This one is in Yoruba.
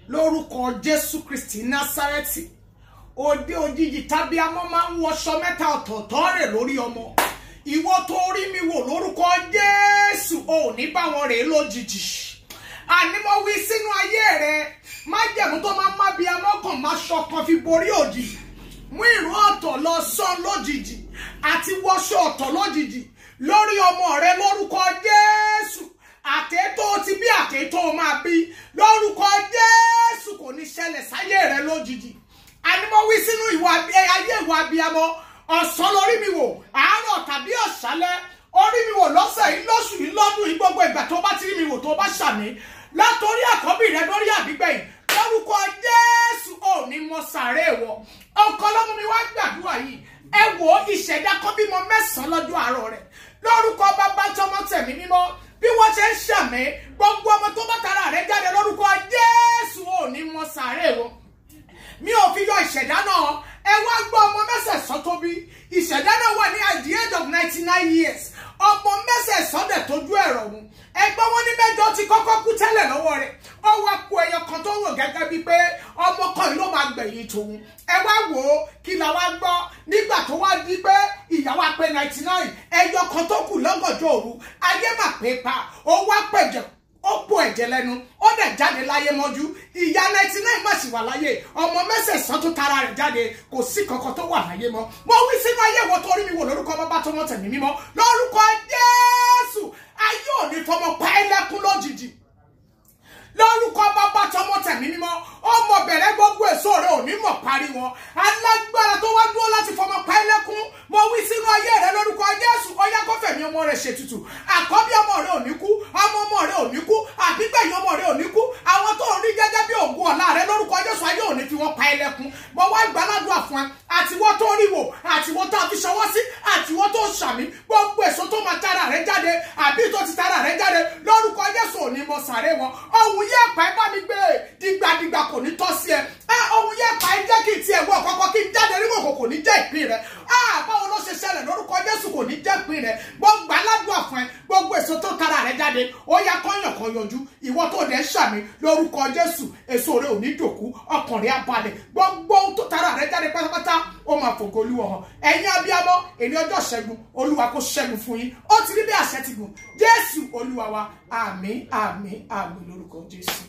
lórúkọ jésù kristi násárẹ́tì òde òjijì tàbí amọ́ máa ń wọṣọ mẹ́ta ọ̀tọ̀ọ̀tọ̀ rẹ̀ lórí ọmọ ìwọ tó rí mi wò lórúkọ jésù ò ní bá wọn rèé lójijì àní mo wí sínú ayé rẹ májẹ̀mú tó máa ń má bí amọ́kàn máa ṣọkan fi borí òdì mú ìró ọ̀tọ̀ lọ sán lójijì àti wọṣọ ọ̀tọ̀ lójijì lórí ọmọ rẹ lórúkọ jésù àtẹ́tọ́ ti bí àtẹ́tọ́ máa bí lórúkọ jésù kò ní ṣẹlẹ̀ sáyé rẹ lójijì àní mo wí sínú ìwà ayé ìwà abiyamọ ọ̀sán lórí mi wò àárọ̀ tàbí ọ̀ṣálẹ́ orí mi wò lọ́sẹ̀ yìí lóṣù yìí lọ́dún yìí gbogbo ìgbà tó bá ti rí mi wò tó bá ṣàmì látòrí àkọ́bí rẹ lórí àbígbẹ̀yìn lórúkọ jésù ò ní mọ sàárè wọ ọkọ lọ́mú mi wá gbàdúrà yìí ẹ wò ìṣẹ̀dá kan bímọ mẹ́sàn-án lọ́jọ́ àárọ̀ rẹ̀ lórúkọ bàbá tọmọ tẹ̀mí mímọ́ bí wọ́n ṣe ń ṣàmì gbogbo ọmọ tó bá tara rẹ̀ jáde lórúkọ jésù ò ní mọ sàárè wọ mi ò fi yọ ìṣẹ̀dá náà ẹ wá gbọ́ ọmọ mẹ́sẹ̀sán tó bí ìṣẹ̀dá náà wà ní at the age of ninety nine years ọmọ mẹ́sẹ̀sán dẹ̀ tójú ẹ̀rọ ọ̀hún ẹgbẹ́ wọn ní mẹ́jọ ti kọ́kọ́ kú tẹ́lẹ̀ lọ́wọ́ rẹ̀ ó wá kó ẹyọ kan tó wò gẹ́gẹ́ bíi pé ọmọ kan yìí ló máa gbẹ̀yìn tòun ẹ wá wò ó kí la wá gbọ́ nígbà tó wá di pé ìyàwó apẹ ninety nine ẹyọ kan tó kù lọ́gànjọ́ òru ayé mà pé pa ó wá pẹ̀jẹ̀ ó po ẹ̀jẹ̀ lẹ́nu ó dẹ̀ jáde láyé mọ́jú ìyá ninety nine má sì wà láyé ọmọ mẹ́sẹ̀sán tó tara rẹ̀ jáde kò sí kankan tó wà láyé mọ́ mo wí sínú ayé wo torí mi wò lórúkọ bàbá tó mọ́ tẹ̀mí mímọ́ lórúkọ jésù ayé ò ní fọmọ pa ẹ́ lẹ́kún lójijì lórúkọ bàbá tọmọ tẹ̀mí mímọ́ ọmọ bẹ̀rẹ̀ gbogbo èso rẹ̀ ò ní mọ̀ parí wọn alágbára tó wá dúró láti fọmọ pa ẹ́ lẹ́kún mo wí sínú ayé rẹ lórúkọ jésù ọyá kọfẹ̀mí ọmọ rẹ̀ ṣètùtù àkọ́bí ọmọ rẹ̀ ò ní kú ọmọ ọmọ rẹ̀ ò ní kú àbígbẹ̀yìn ọmọ rẹ̀ ò ní kú àwọn tó ń rí gẹ́gẹ́ bí ògùn ọ̀la rẹ lórúkọ jésù ayé ò ní fi wọn pa ẹ́ lẹ́kún mo wá gbàládùn fún ẹ àtiwọ́ tó rí wò àtiwọ́ tó fi ṣọwọ́ sí àtiwọ́ tó ṣàmì gbogbo èso tó máa tara rẹ jáde àbí tó ti tara rẹ jáde lórúkọ jésù ò ní mọ sàré wọn ohun yẹ pa ẹ bá mi gbé dìgbàdìgbà kò ní tọ́ sí ẹ ohun yẹ pa ẹ jẹ́ kí n tiẹ̀ wọ kọ́kọ́ kí n jáde rí wòkò kò ní jẹ́ ìpín rẹ báwo ló ṣe ṣẹlẹ̀ lórúkọ jésù kò ní jẹ́ ìpín rẹ gbogbo aládùn àfọ̀n ẹ gbogbo èso tó tara rẹ jáde ó yá kọ́yàn kan yọjú ìwọ tó dẹ̀ ń ṣàmì lórúkọ jésù èso rẹ ò ní dòkú ọkàn rẹ á balẹ̀ gbogbo ohun tó tara rẹ jáde pátápátá ó máa fògo olúwa hàn ẹ̀yin abiyamọ èmi ọjọ́ ṣẹ́gun olúwa kó ṣẹ́gun fún yín ó ti rí bí àṣẹ ti gùn jésù olúwa wa àmín àmín àmín lórúkọ jésù.